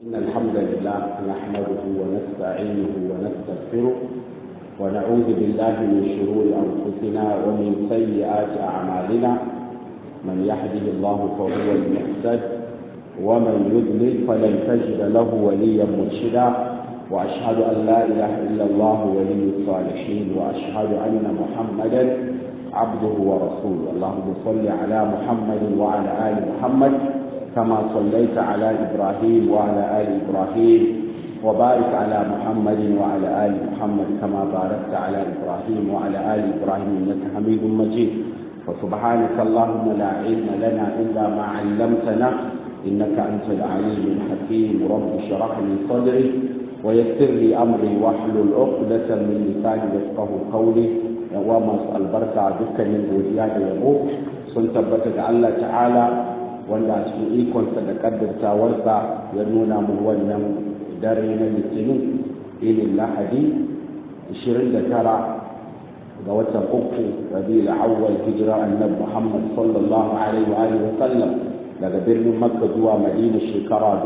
إن الحمد لله نحمده ونستعينه ونستغفره ونعوذ بالله من شرور أنفسنا ومن سيئات أعمالنا من يهده الله فهو المهتد ومن يضلل فلن تجد له وليا مرشدا وأشهد أن لا إله إلا الله ولي الصالحين وأشهد أن محمدا عبده ورسوله اللهم صل على محمد وعلى آل محمد كما صليت على إبراهيم وعلى آل إبراهيم وبارك على محمد وعلى آل محمد كما باركت على إبراهيم وعلى آل إبراهيم إنك حميد مجيد وسبحانك اللهم لا علم لنا إلا ما علمتنا إنك أنت العليم الحكيم رب اشرح لي صدري ويسر لي أمري واحلل عقدة من لساني يفقه قولي وما البركة دكا من وديان يبوك سنتبتك الله تعالى wanda a cikin ikonsa da kaddartawarsa ya nuna mu wannan dare na litinin ilin lahadi 29 ga watan uku rabi'ul awwal hijira annabi muhammad sallallahu alaihi wa alihi wa sallam daga birnin makka zuwa madina shekara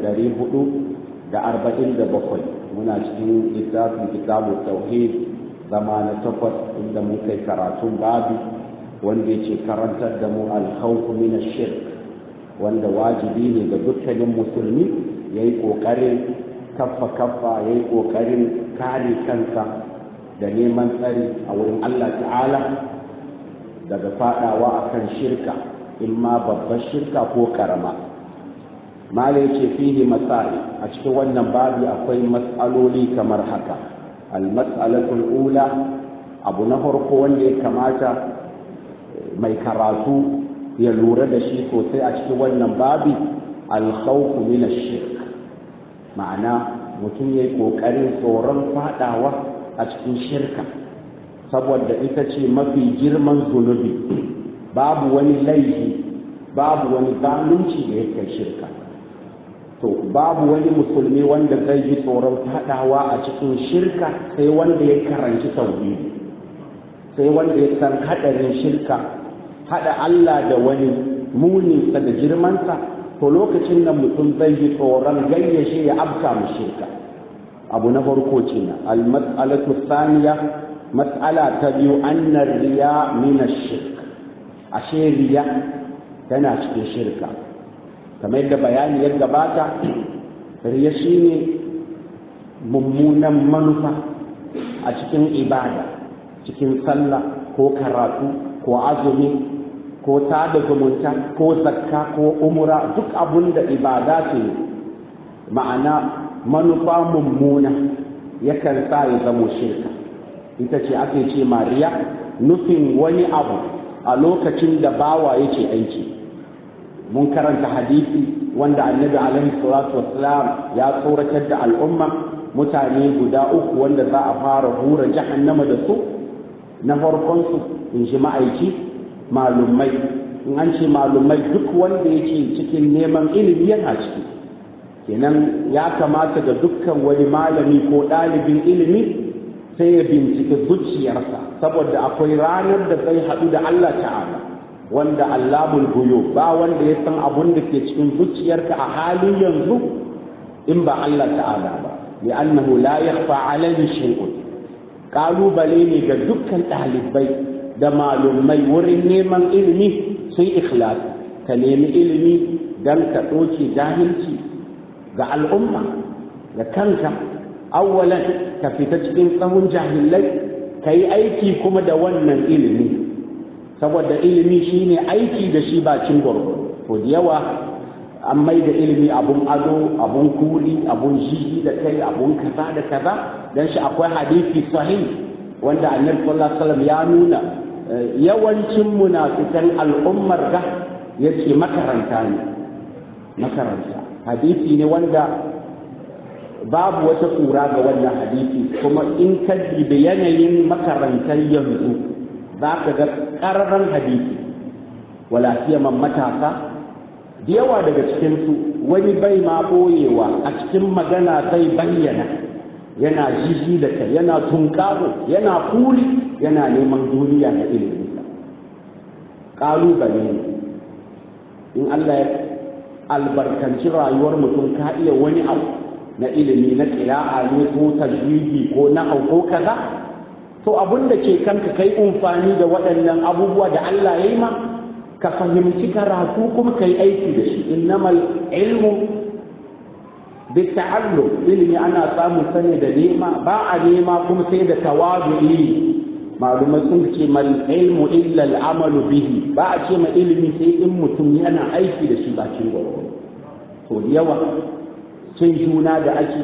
1447 muna cikin littafin kitabu tauhid zama na takwas inda mun kai karatun babu wanda yake karantar da mu alkhawfu min ash-shirk wanda wajibi ne ga dukkanin musulmi ya yi ƙoƙarin kaffa-kaffa ya yi ƙoƙarin kare kansa da neman tsari a wurin Allah ta'ala daga faɗawa a kan shirka in ma babbar shirka ko ƙarama mala ya ce fihi masari a cikin wannan babi akwai matsaloli kamar haka al-mas'alatul ula abu na farko wanda ya kamata mai karatu ya lura da shi sosai a cikin wannan babi alkhawfu min ash-shirk ma'ana mutum yayi kokarin tsoron fadawa a cikin shirka saboda ita ce mafi girman zunubi babu wani laifi babu wani zalunci da yake shirka to babu wani musulmi wanda zai ji tsoron fadawa a cikin shirka sai wanda ya karanci tauhidi sai wanda ya san hadarin shirka haɗa Allah da wani muninsa da girmansa to lokacin da mutum zai yi tsoron gayyashe ya afka mu shirka abu na farko ce na almas'alatu saniya mas'ala ta biyu annar riya min shirk ashe riya tana cikin shirka kamar yadda bayani ya gabata riya shine mummunan manufa a cikin ibada cikin sallah ko karatu ko azumi ko tada zumunta ko zakka ko umura duk abun da ibada ce ma'ana manufa mummuna yakan sa ya zamo shirka ita ce ake ce mariya nufin wani abu a lokacin da bawa yake aiki mun karanta hadisi wanda annabi alaihi salatu wassalam ya tsoratar da al'umma mutane guda uku wanda za a fara hura jahannama da su na farkon su in ji ma'aiki malumai in an ce malumai duk wanda yake cikin neman ilimi yana ciki kenan ya kamata ga dukkan wani malami ko ɗalibin ilimi sai ya bincike zuciyarsa saboda akwai ranar da zai haɗu da Allah ta'ala wanda Allahul guyo ba wanda ya san abun da ke cikin zuciyarka a halin yanzu in ba Allah ta'ala ba li'annahu la yakhfa alayhi shay'un kalubale ne ga dukkan ɗalibai da malumai wurin neman ilimi sun ikhlas ka nemi ilimi don ka ɗoke jahilci ga al'umma ga kanka awwalan ka fita cikin tsawon jahilai ka yi aiki kuma da wannan ilimi saboda ilimi shine aiki da shi bakin gwargwaro ko da yawa an mai da ilimi abun ado abun kuli abun jiji da kai abun kaza da kaza dan shi akwai hadisi sahih wanda annabi sallallahu alaihi wasallam ya nuna yawancin munafikan al'ummar ga yace makaranta ne makaranta hadisi ne wanda babu wata kura ga wannan hadisi kuma in ka da yanayin makarantar yanzu za ka ga ƙararren hadisi wala man matasa da yawa daga cikinsu wani bai ma ɓoyewa a cikin magana zai bayyana yana jiji da kai yana tunkaro yana kuli yana neman duniya da iliminsa ƙalubale ne in Allah ya albarkanci rayuwar mutum ka iya wani abu na ilimi na ƙira'a ne ko tajwidi ko na ko kaza to abin da ke kanka kai amfani da waɗannan abubuwa da Allah ya yi ma ka fahimci karatu kuma ka yi aiki da shi innamal ilmu bita'allum ilimi ana samun sani da nema ba a nema kuma sai da tawadu'i malumai sun ce mal ilmu illa al'amalu bihi ba a ce ma ilimi sai in mutum yana aiki da shi bakin gwagwaro to yawa cin juna da ake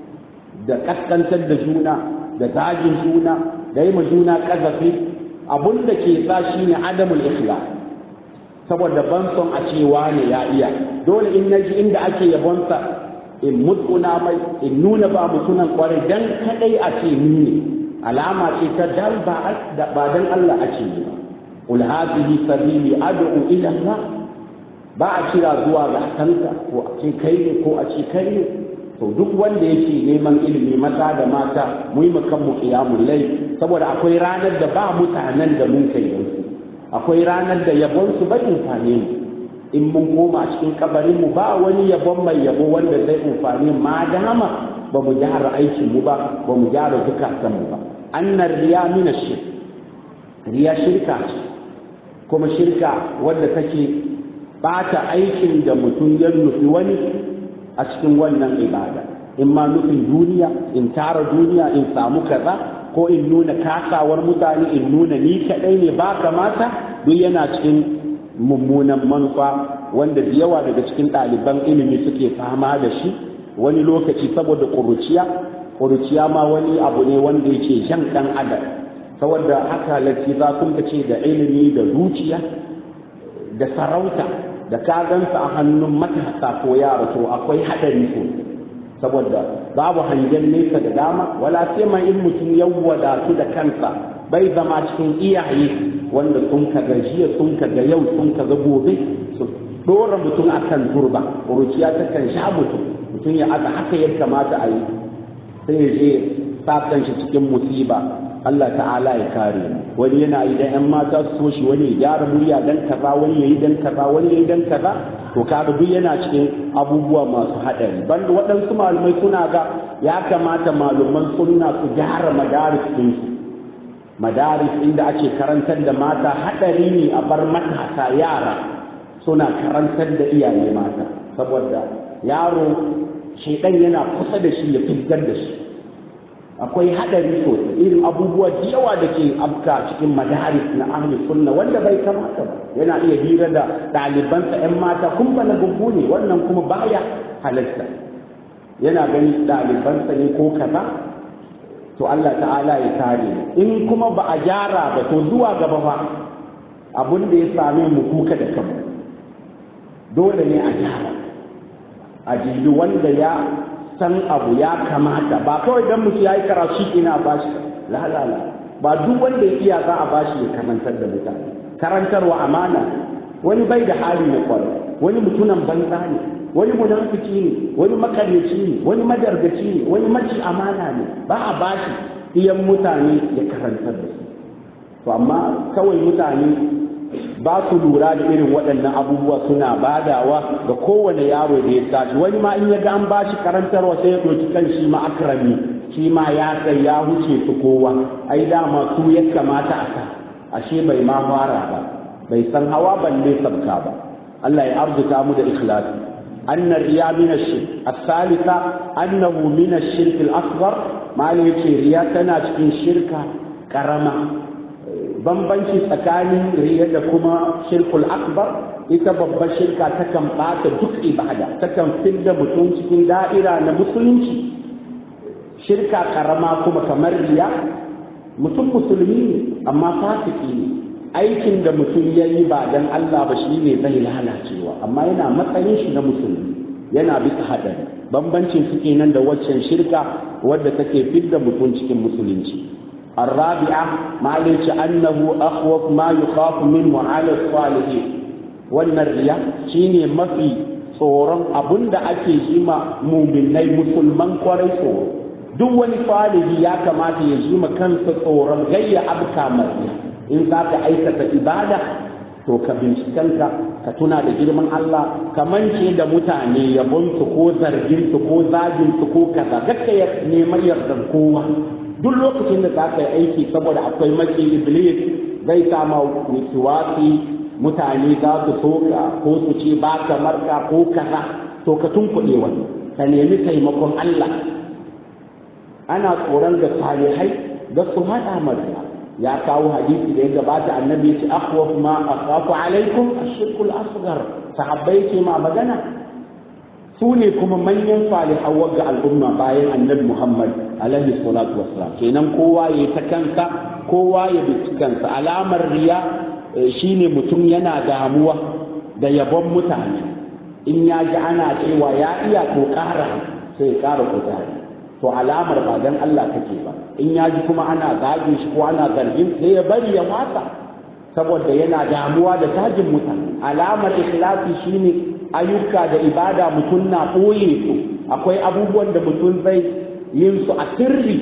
da kaskantar da juna da zagin juna da yi ma juna kazafi abun da ke sa shi ne adamul ikhlas saboda ban son a ce wane ya iya dole in naji inda ake yabonsa in mutsuna mai in nuna ba mutunan kwarai dan kadai a ce ni ne alama ce ta dan ba dan Allah a ce ba qul hadhihi sabili ad'u ila Allah ba a kira zuwa ga kanka ko a ce kai ne ko a ce kai ne to duk wanda yake neman ilimi maza da mata mu yi kan mu qiyamul layl saboda akwai ranar da ba mutanen da mun kai yansu akwai ranar da yabon su bai amfane mu in mun koma cikin kabarin mu ba wani yabon mai yabo wanda zai amfani ma dama ba mu gyara aikin mu ba ba mu gyara zukatan mu ba annar riya mina shirk riya shirka ce kuma shirka wanda take bata aikin da mutum ya nufi wani a cikin wannan ibada in ma nufin duniya in tara duniya in samu kaza ko in nuna kasawar mutane in nuna ni kadai ne ba kamata duk yana cikin mummunan manufa wanda da yawa daga cikin ɗaliban ilimi suke fama da shi wani lokaci saboda ƙuruciya ƙuruciya ma wani abu ne wanda yake shan ɗan adam saboda haka lafi za kun ce da ilimi da zuciya da sarauta da kagansa a hannun matasa ko yara to akwai haɗari ko saboda babu hangen nesa da dama wala sai ma in mutum ya wadatu da kansa bai zama cikin iyaye wanda sun kaga jiya sun kaga yau sun kaga gobe su dora mutum akan turba ƙuruciya ta kan sha mutum mutum ya aka haka ya kamata a yi sai ya je sa shi cikin musiba Allah ta'ala ya kare wani yana yi da ƴan mata su so shi wani ya gyara murya dan kaza wani ya yi dan kaza wani ya yi dan kaza to kaga duk yana cikin abubuwa masu haɗari banda waɗansu malumai suna ga ya kamata maluman sunna su gyara madaris ɗinsu madaris inda ake karantar da mata haɗari ne a bar matasa yara suna karantar da iyaye mata saboda yaro shaidan yana kusa da shi ya fitar da shi akwai haɗari sosai irin abubuwa da yawa da ke afka cikin madaris na ahli sunna wanda bai kamata ba yana iya hira da ɗalibansa 'yan mata kun na gugu ne wannan kuma baya halatta yana gani ɗalibansa ne ko kaza to Allah ta'ala ya kare in kuma ba a gyara ba to zuwa gaba fa abun da ya same mu kuka da kanmu dole ne a gyara a jibi wanda ya san abu ya kamata ba kawai dan mutu ya yi karatu ina bashi lalala ba duk wanda ya iya za a bashi ya karantar da mutane karantarwa amana wani bai da hali na kwarai wani mutunan banza ne wani munafiki ne wani makaryaci ne wani madargaci ne wani maci amana ne ba a bashi iyan mutane ya karantar da su to amma kawai mutane ba su lura da irin waɗannan abubuwa suna badawa ga kowane yaro da ya tashi wani ma in ya ga an bashi karantarwa sai ya ɗauki kan shi ma akrami shi ma ya kai ya huce su kowa ai dama su ya kamata a sa ashe bai ma fara ba bai san hawa balle sabka ba Allah ya arzuta mu da ikhlasi أن الرياء من الشرك الثالثة أنه من الشرك الأصغر ما ليش رياء تنا شركة كرمة bambanci tsakanin riya da kuma shirkul akbar ita babbar shirka takan ɓata duk ibada takan fidda mutum cikin da'ira na musulunci shirka karama kuma kamar riya mutum musulmi ne amma fasiki ne aikin da mutum ya yi ba dan Allah ba shi ne zai lalacewa amma yana matsayin shi na musulmi yana bisa haɗari bambancin su kenan da waccan shirka wadda take fidda mutum cikin musulunci الرابعة ما ليش أنه أخوف ما يخاف منه على الصالحين والنرية شيني ما في tsoron abun da ake yi ma muminai musulman kwarai tsoro duk wani falihi ya kamata ya ji ma kansa tsoron gayya abka mariya in za ka aikata ibada to ka bincikanka ka tuna da girman Allah ka mance da mutane yabonsu ko zarginsu ko zaginsu ko kaza kakka ya neman yardar kowa duk lokacin da za ka yi aiki saboda akwai maki iblis zai sama wasuwasi mutane za su soka ko su ce ba ka marka ko kaza to ka tunkuɗe wani ka nemi taimakon Allah ana tsoron da salihai da su haɗa marka ya kawo hadisi da ya gabata annabi ya ce akhwaf ma akhafu alaikum ashirkul asghar sahabbai ce ma magana su ne kuma manyan salihan ga al'umma bayan annabi Muhammad alaihi salatu wassalam kenan kowa ya ta kansa kowa ya bi kansa alamar riya shine mutum yana damuwa da yabon mutane in ya ji ana cewa ya iya to ƙara sai ya ƙara kuzari to alamar ba dan Allah kake ba in ya ji kuma ana zagin shi ko ana zargin sai ya bari ya mata saboda yana damuwa da tajin mutane alamar ikhlasi shine ayyuka da ibada mutum na ɓoye su akwai abubuwan da mutum zai yin su a sirri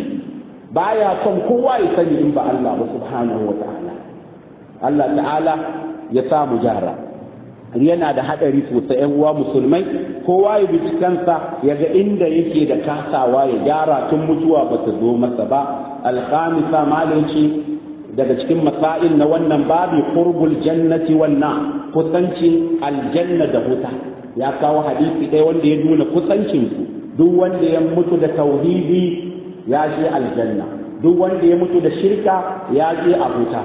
baya son kowa ya sani in ba Allah ba subhanahu wa ta'ala Allah ta'ala ya sa mu jara yana da hadari sosai yan uwa musulmai kowa ya bi kansa ya ga inda yake da kasawa ya gyara tun mutuwa ba ta zo masa ba alkhamisa malinci daga cikin masail na wannan babi qurbul jannati wannan kusancin aljanna da wuta ya kawo hadisi ɗaya wanda ya nuna kusancin su duk wanda ya mutu da tauhidi ya je aljanna duk wanda ya mutu da shirka ya je a wuta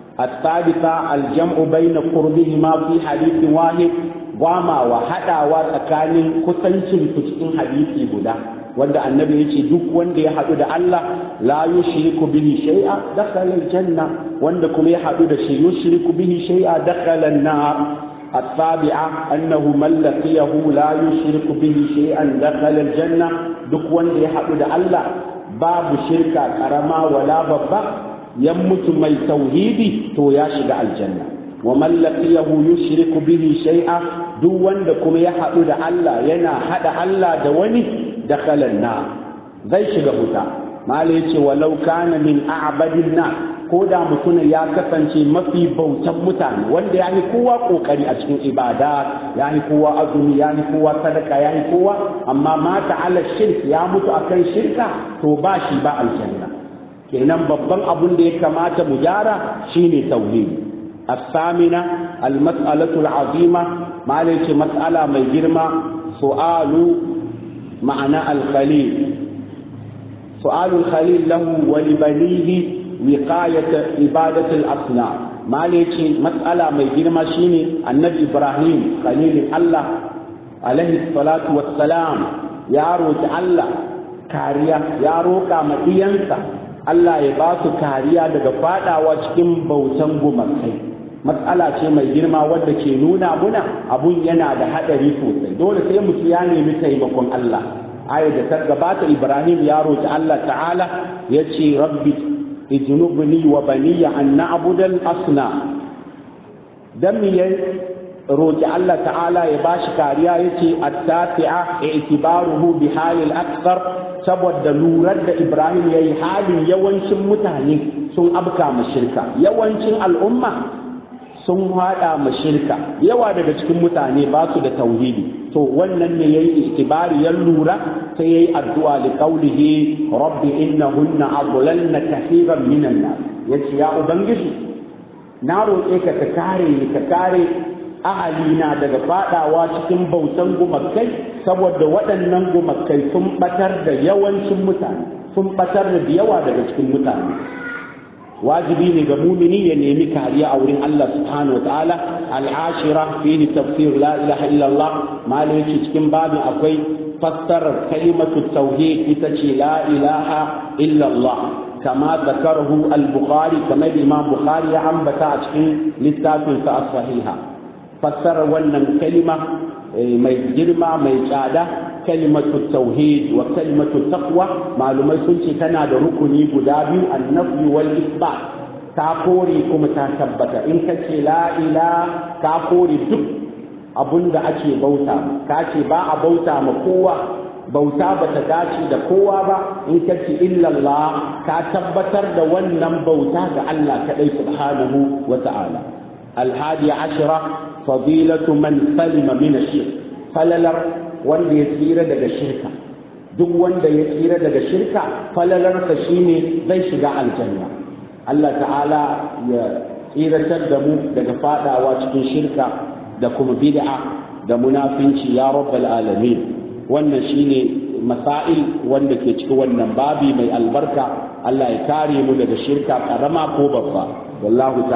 الثالثة الجمع بين قربهما في حديث واحد وما وحدا وتكان كسنشن cikin hadisi guda wanda annabi yace duk wanda ya hadu da Allah la yushriku bihi shay'a dakhala aljanna wanda kuma ya hadu da shi yushriku bihi shay'a dakhala an-nar السابعة أنه من لقيه لا يشرك به شيئا دخل الجنة duk wanda ya haɗu da Allah babu shirka ƙarama wala babba ya mutu mai tauhidi to ya shiga aljanna wa man laqiyahu yushriku bihi shay'a duk wanda kuma ya haɗu da Allah yana haɗa Allah da wani dakhala na zai shiga wuta mala yace walau kana min a'badin na ko da mutum ya kasance mafi bautan mutane wanda ya yi kowa kokari a cikin ibada ya yi kowa azumi ya yi kowa sadaka ya yi kowa amma mata ala shirk ya mutu akan shirka to ba shi ba aljanna kenan babban abun da ya kamata mu gyara shine tauhidi الثامنة المسألة العظيمة ما ليش مسألة من جرمة سؤال معنى الخليل سؤال الخليل له ولبنيه وقاية عبادة الأصنام ما ليش مسألة من جرمة شيني النبي إبراهيم خليل الله عليه الصلاة والسلام يا روج الله كاريا يا روكا مدينسا Allah ya ba su kariya daga fadawa cikin bautan gumakai matsala ce mai girma wadda ke nuna muna abun yana da hadari sosai dole sai mutum ya nemi taimakon Allah aya da ta gabata Ibrahim ya roki Allah ta'ala ya ce rabbi ijnubni wa baniya an na'budal asna dan ya roki Allah ta'ala ya bashi kariya yace at-tasi'a i'tibaruhu bi halil akthar saboda lurar da Ibrahim ya yi halin yawancin mutane sun abka mashirka yawancin al'umma sun haɗa mashirka yawa daga cikin mutane ba su da tauhidi to wannan ne yayi itibari ya lura sai yayi addu'a li qawlihi rabbi innahunna adlalna kathiran minan nas yace ya ubangiji na roƙe ka ka kare ni ka kare ahalina daga fadawa cikin bautan gumakai saboda waɗannan gumakai sun batar da yawancin mutane sun batar da yawa daga cikin mutane wajibi ne ga mumini ya nemi kariya a wurin Allah subhanahu wataala al'ashira fihi tafsir la ilaha illallah malai yace cikin babin akwai fassarar kalimatu tauhid ita ce la ilaha illallah kama zakarahu al-bukhari kamar imam bukhari ya ambata a cikin littafin sa as-sahiha fassarar wannan kalima mai girma mai tsada kalimatu tauhid wa kalimatu taqwa malumai sun ce tana da rukuni guda biyu annafi wal isbat ta kore kuma ta tabbata in ka ce la ila ka kore duk abun da ake bauta ka ce ba a bauta ma kowa bauta ba ta dace da kowa ba in ka ce illallah ka tabbatar da wannan bauta ga Allah kaɗai subhanahu wa ta'ala alhadi ashira fadilatu man salima min ash-shirk falalar wanda ya tsira daga shirka duk wanda ya tsira daga shirka falalarsa shine zai shiga aljanna Allah ta'ala ya tsiratar da mu daga fadawa cikin shirka da kuma bid'a da munafinci ya rabbal alamin wannan shine masail wanda ke cikin wannan babi mai albarka Allah ya kare mu daga shirka karama ko babba wallahu